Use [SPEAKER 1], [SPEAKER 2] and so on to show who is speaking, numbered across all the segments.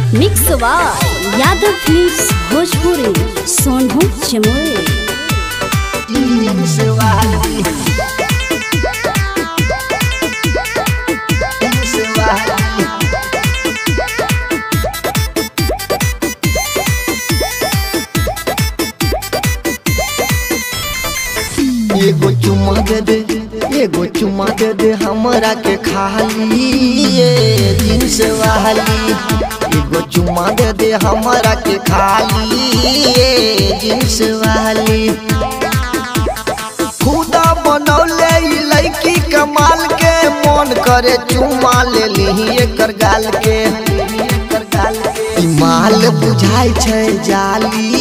[SPEAKER 1] Mix by Yadav films Bhojpuri Sonu Chamoli
[SPEAKER 2] jeans वाली jeans वाली एगो चुम्मा दे दे एगो चुम्मा दे दे हमरा के खाली ये जींस वाली एगो चुम्मा दे दे हमरा के खाली ये जींस वाली खुदा बनौले ई लड़की कमाल के मन करे चुम्मा ले ली एकर गाल के ई माल बुझाइ छै जाली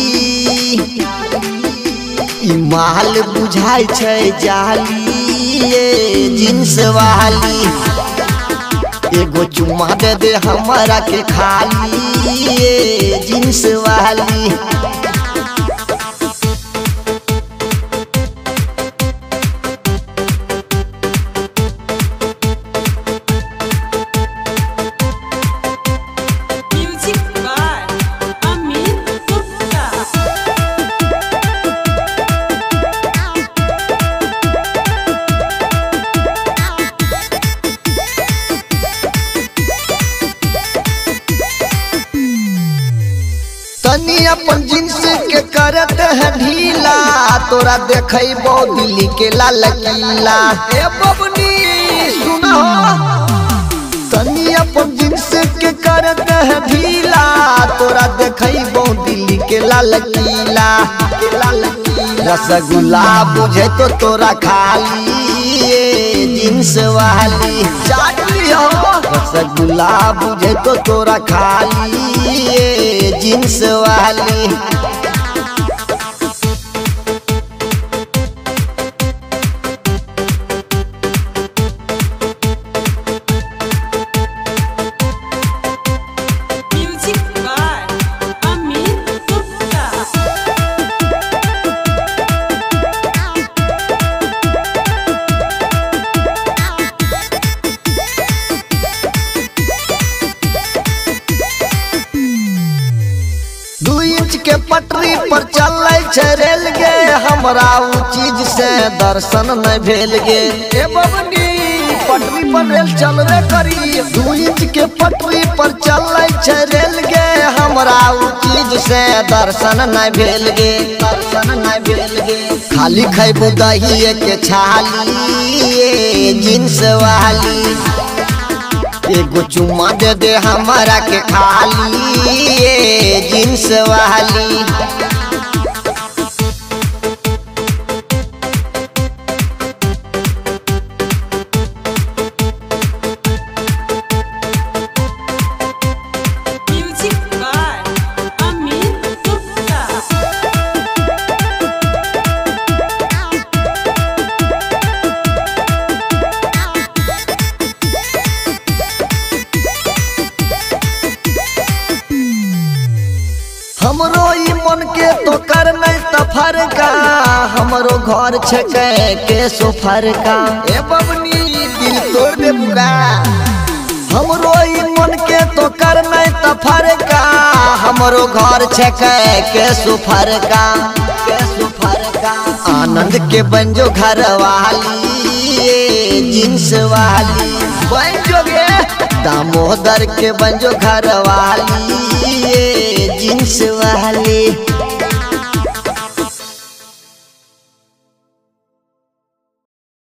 [SPEAKER 2] ई माल बुझाइ छै जाली ये जींस वाली एगो चुम्मा दे दे हमरा के खाली ये जींस वाली
[SPEAKER 3] Music by Amin Gupta.
[SPEAKER 2] तनी अपन जींस के करत है ढीला तोरा देखई बो दिल्ली के लाल किला ए बबनी सुनो तनी अपन जींस के करत है ढीला तोरा देखई बो दिल्ली के लाल किला के लाल किला रसगुल्ला बुझे तो तोरा खाली ये जींस वाली चाटली हो रसगुल्ला बुझे तो तोरा खाली ये जींस वाली
[SPEAKER 3] Music by Amin Gupta.
[SPEAKER 2] दू इंच के पटरी पर चलै छै रेल गे हमरा उ चीज से दर्शन नहीं भेल गे ए बबनी पटरी पर रेल चलबे करी दू इंच के पटरी पर चलै छै रेल गे हमरा उ चीज से दर्शन नहीं भेल गे दर्शन नहीं भेल गे खाली खैबू दही के छाली ये जींस वाली एगो चुम्मा दे दे हमरा के खाली ये जींस वाली
[SPEAKER 3] Music by Amin Gupta.
[SPEAKER 2] हमरो ई मन के तो कर नहीं त फरका हमरो घर छके के सोफर का ए बबनी दिल तोड़ दे बुरा हमरो ई मन के तो कर नहीं त फरका हमरो घर छके के सोफर का के सोफर का आनंद के बंजो घर वाली ये जींस वाली बंजो गे दामोदर के बंजो घर वाली ये जींस वाली